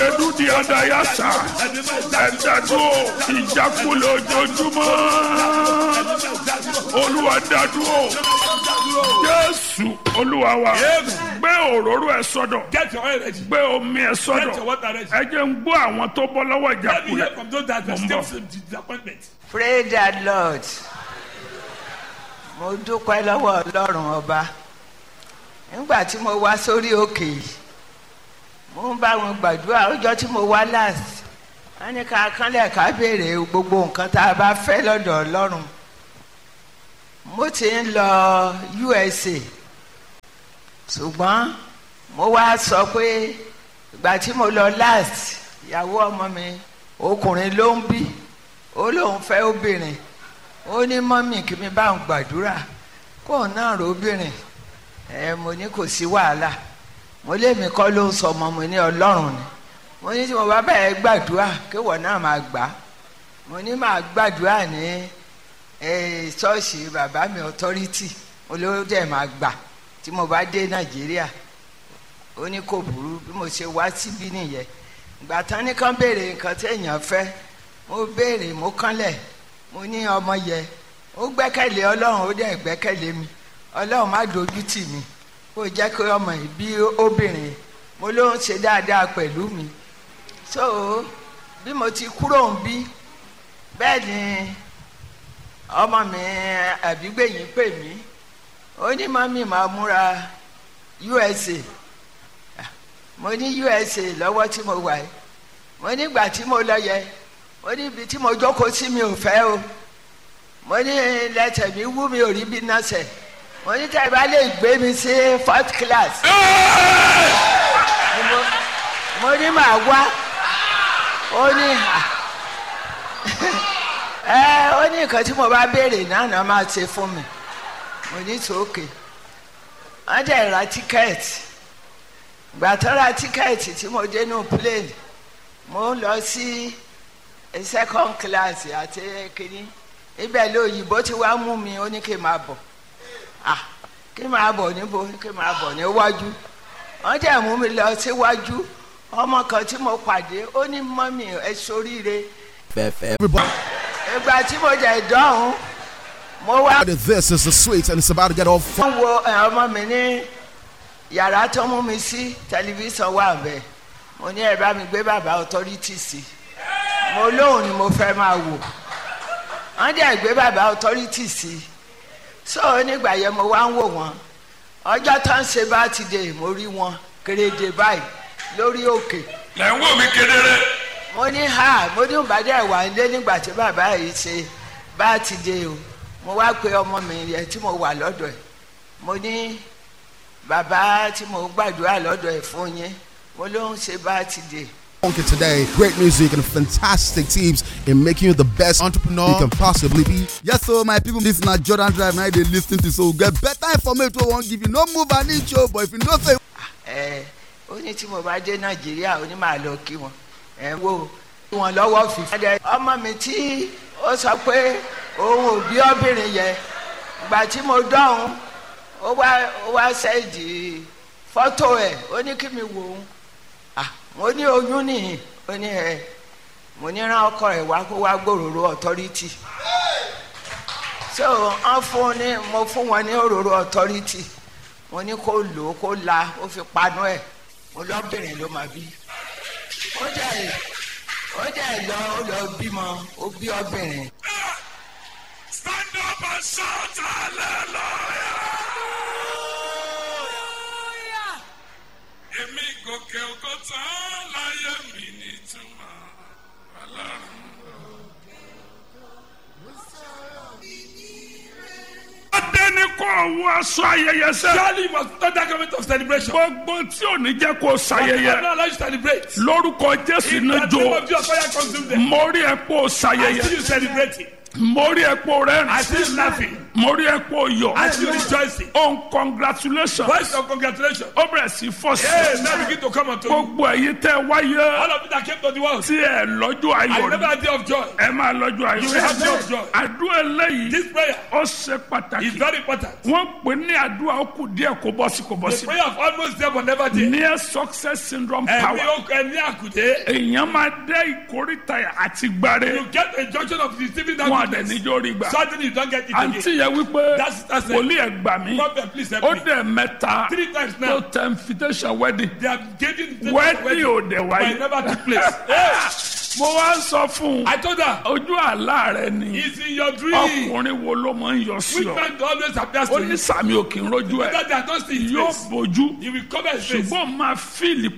gẹ̀dú di adayasa ẹ̀dádúró ìjákulẹ̀ ojoojúmọ́ olúwa dádúró jésù olúwa wa gbé òróró ẹ sọ́dọ̀ Get your oil ready. gbé omi ẹ Get your sọ́dọ̀ water ready. ẹ jẹ́ ń gbọ́ àwọn tó bọ́ lọ́wọ́ Let me ìjákulẹ̀ hear from those that Mo are ń still bọ̀. in disappointment. Praise the Lord. Mo dúpẹ́ lọ́wọ́ Ọlọ́run ọba. Nígbà tí mo wá sórí òkè yìí, mo ń bá wọn gbàdúrà ọjọ́ tí mo wá last. Wọ́n ní ká kánlẹ̀ ká béèrè gbogbo nǹkan tá a bá fẹ́ lọ́dọ̀ Ọlọ́run. Mo ti ń lọ USA. Ṣùgbọ́n mo wá sọ pé ìgbà tí mo lọ last, ìyàwó ọmọ mi ọkùnrin ló ń bí ó lóun fẹ́ obìnrin ó ní mọ́mì kí mi bá ń gbàdúrà kóun náà rò obìnrin ẹ mo ní kò sí wàhálà mo lémi kọ́ ló ń sọ ọmọ mi ní ọlọ́run ni mo ní tí mo bá bẹ̀rẹ̀ gbàdúrà kéwọ̀ náà máa gbà á mo ní máa gbàdúrà ní ẹ, ṣọ́ọ̀ṣì bàbá mi authority mo ló dẹ̀ máa gbà tí mo bá dé nàìjíríà ó ní kò burú bí mo ṣe wá síbí nìyẹn ìgbà tán ní kán béèrè nǹkan téèyàn fẹ́ mo béèrè mo kánlẹ̀ mo ní ọmọ yẹ ó gbẹ́kẹ̀lé ọlọ́run ó dẹ̀ gbẹ́kẹ̀lé mi ọlọ́run má dojú tì mí kó jẹ́ kí ọmọ yìí bí obìnrin mo ló ń ṣe dáadáa pẹ̀lú mi so bí mo ti kúrò ń bí bẹ́ẹ̀ ni ọmọ mi àbígbẹ̀yìn pè mí ó ní mọ́mí máa múra USA mo ní USA lọ́wọ́ tí mo wà yìí mo nígbà tí mo lọ yẹ mo ní ibi tí mo jókòó sí mi ò fẹ́ o mo ní lẹ́tẹ̀ mi wú mi ò rí bí nọ́ọ̀sẹ̀ mo ní tẹ́ ẹ bá lè gbé mi sí fourth class Ni mo- mo ní màá wá ó ní à ẹ ó ní nǹkan tí mo bá béèrè náà náà máa ṣe fún mi mo ní tòókè wọ́n dẹ̀ ra tíkẹ́ẹ̀tì gbà tó ra tíkẹ́ẹ̀tì tí mo dé nù plane mo ń lọ sí second class àti kínní ibẹ̀ lóyìnbó tí wàá mú mi ó ní kí n máa bọ̀ ah kí n máa bọ̀ níbo kí n máa bọ̀ níwájú wọ́n dẹ̀ mú mi lọ síwájú ọmọ kan tí mo pàdé ó ní mọ́mì ẹ soríire Everybody, ìgbà tí mo jẹ ìdánwò mo wá this is the sweet and it's about to get all fun. wọ́n wo ẹ̀, ọmọ mi ní yàrá tó mú mi sí tẹlifíṣàn wà bẹ́ẹ̀ mo ní ẹ bá mi gbé bàbá authority sí mo lóhùn ni mo fẹ́ máa wò wọ́n dẹ̀ gbé bàbá authority sí so nígbà yẹn mo wá ń wò wọ́n ọjọ́ tó ń ṣe bá ti dé mo rí wọn kéréje báyìí lórí òkè lẹ́ ń wò mí kedere mo ní ha mo ní ìbàdí wà nílé nígbà tí bàbá yìí ṣe bá ti dé o mo wá pe ọmọ mi yẹn tí mo wà lọ́dọ̀ ẹ̀ mo ní bàbá tí mo gbàdúrà lọ́dọ̀ ẹ̀ fún yín mo ló ń ṣe bá ti dé Funky today, great music and fantastic teams in making you the best entrepreneur you can possibly be. Yes, so my people, this na Jordan Drive now they lis ten to so we get better information wey we wan give you. No move an inch o, but if you know say ẹ ó ní tí mo bá dé nàìjíríà ó ní màá lọ kí wọn ẹ wo kí wọn lọ́wọ́ fífi. ọmọ mi tí ó sọ pé òun ò bí obìnrin yẹn ìgbà tí mo dọ̀hún ó wá ó wá sẹ́ẹ̀dì fọ́tò ẹ̀ ó ní kí mi wò ó Ah, mo ní oyún nìyí ó ní ẹ mo ní rán ọkọ rẹ̀ wá kó wá gbòòrò authority so wọ́n fún ní mo fún wọn ní òróró authority mo ní kó lò ó kó la ó fi panu ẹ̀ mo lọ́bìnrin ló máa bí ó dẹ̀ ó dẹ̀ lọ ó lọ bímọ ó bí ọbìnrin. stand up and shout hallelujah. èmi gòkè ògo tán láyé mi nítumọ̀ ọlọ́run. Adé ní kò wọ aṣọ ayẹyẹ sẹ́. Surely you must not that government of celebration. Gbogbo tí ò ní jẹ́ kó I will ṣayẹyẹ. not allow you to celebrate. Lórúkọ Jésù In ní the jo. name of Jesus, fire consume them. Mo rí ẹ pé o I see ṣayẹyẹ. you celebrating. Mo rí ẹ pé o I rẹ́rìn. see you laughing. mo rí ẹ pé o yọ As you rejoicing. ohun congratulation Voice of congratulations. ó bẹ̀rẹ̀ sí fọ́ sí Hey, now begin to come unto you. gbogbo ẹ̀yin tẹ́ wáyé All of you that came to the world. tí ẹ lọ́jọ́ I ayọ̀ never ni had day of joy. ẹ máa lọ́jọ́ ayọ̀ You will have day of joy. àdúrà eléyìí This prayer ó ṣe pàtàkì is very important. wọ́n pè ní àdúrà ó kù díẹ̀ kó bọ́ sí kó bọ́ The sí prayer of almost there but never there. near success syndrome Ẹ̀mí power okùn ẹ̀mí àkùdé. èèyàn máa dé ìkórìtà àti gbáre You get a junction of receiving that wọn àdẹ goodness. níjó rí gbà Suddenly you don't get it àǹtí again. yẹn wípé That's- that's it. wòlíì ẹ̀ gbà mí Prophet, please help ó me. dẹ̀ mẹ́ta Three times tó now. tẹ invitation wedding They have given the wedding ò dẹ̀ but wáyé it never took place. Hey, mo wá ń sọ fún un I told her, ojú àlá rẹ ni it's in your dream. ọkùnrin wo ló máa ń yọ sí Which ọ man always appears ó to ní you? sàmì òkè ń rojú ẹ That they are not seeing his yóò face. bójú He will cover his face. ṣùgbọ́n máa fíìlì